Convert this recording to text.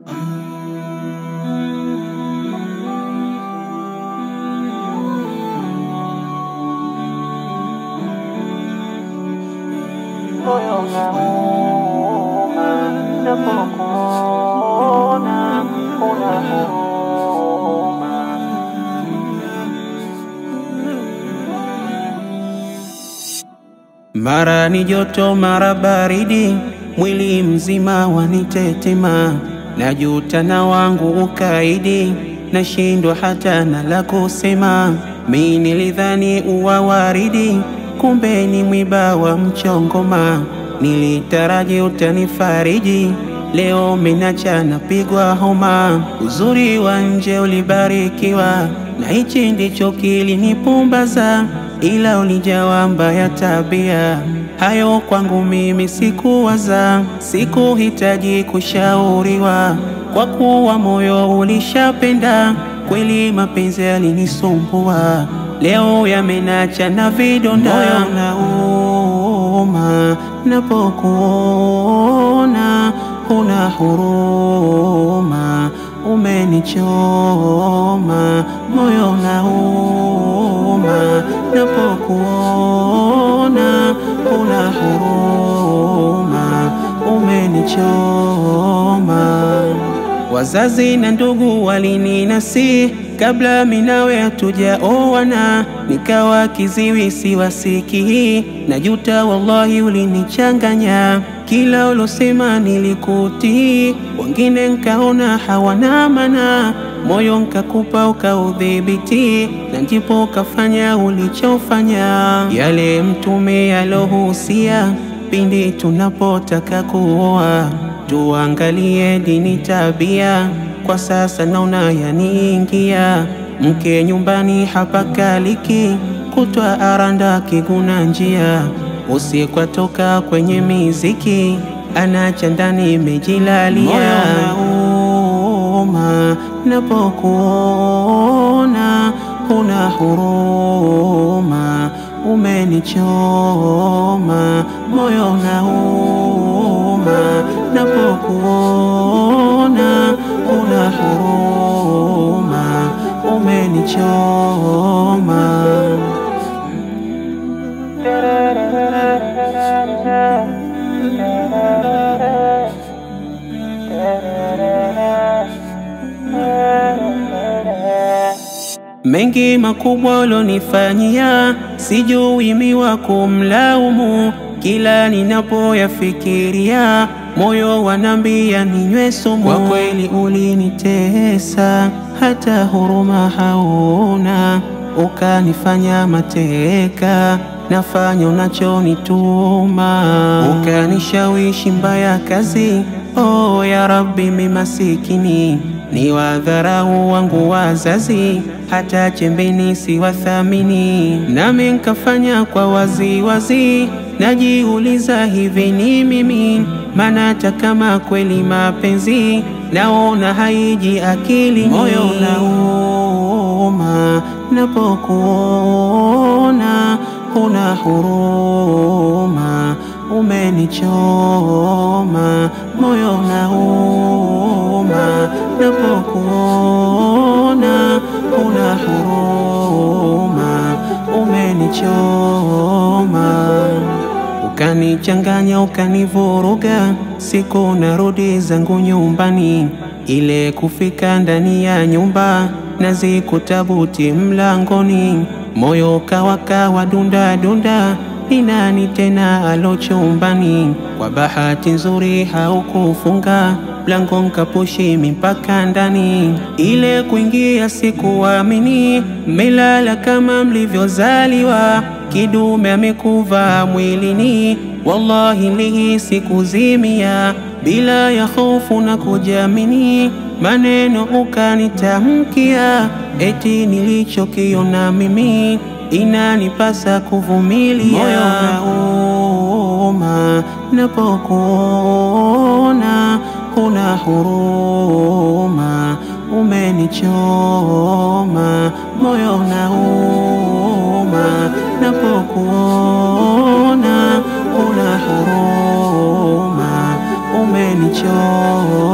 moyo unauma napokuona una huruma. Mara ni joto, mara baridi, mwili mzima wanitetema, najuta na wangu ukaidi, nashindwa hata na la kusema. Mi nilidhani uwa waridi, kumbe ni mwiba wa mchongoma. Nilitaraji utanifariji, leo minacha napigwa homa. Uzuri wa nje ulibarikiwa, na hichi ndicho kilinipumbaza ila ulijawa mbaya tabia. Hayo kwangu mimi sikuwaza, sikuhitaji kushauriwa, kwa kuwa moyo ulishapenda kweli. Mapenzi yalinisumbua, leo yamenacha na vidonda. Moyo unauma napokuona, huna huruma, umenichoma. Moyo unauma napokuona, huna huruma, umenichoma. Wazazi na ndugu walininasi kabla minawe hatujaoana, nikawa kiziwi siwasikii. Najuta wallahi, ulinichanganya kila ulosema nilikutii, wengine nkaona hawana maana, moyo nkakupa ukaudhibiti, na ndipo ukafanya ulichofanya. Yale Mtume yalohusia pindi tunapotaka kuoa, tuangalie dini, tabia. Kwa sasa naona yaniingia, mke nyumbani hapakaliki, kutwa aranda kiguna njia, usiku atoka kwenye miziki, anacha ndani imejilalia. Moyo napokuona, huna huruma, umenichoma. Moyo unauma napokuona, huna huruma, umenichoma. Mengi makubwa ulonifanyia, sijui miwa kumlaumu. Kila ninapoyafikiria, moyo wanambia ninywe sumu. Kwa kweli ulinitesa, hata huruma hauna, ukanifanya mateka, nafanya unachonituma, ukanishawishi mbaya kazi. Oh ya Rabbi, mi masikini ni wadharau wangu wazazi, hata chembeni si wathamini, nami nkafanya kwa wazi wazi. Najiuliza, hivi ni mimi? Maana hata kama kweli mapenzi naona haiji akili. Moyo unauma napokuona, huna huruma, umenichoma. Moyo unauma napokuona, huna huruma, umenichoma. Ukanichanganya, ukanivuruga, siku narudi zangu nyumbani, ile kufika ndani ya nyumba nazikuta buti mlangoni, moyo kawakawa dunda dunda ni nani tena alo chumbani? Kwa bahati nzuri haukufunga mlango, nkapushi mpaka ndani. Ile kuingia sikuamini, mmelala kama mlivyozaliwa, kidume amekuva mwilini. Wallahi nilihisi kuzimia, bila ya hofu na kujiamini, maneno ukanitamkia, eti nilichokiona mimi inanipasa kuvumilia. Moyo unauma napokuona, huna huruma, umenichoma. Moyo unauma napokuona, huna huruma, umenichoma.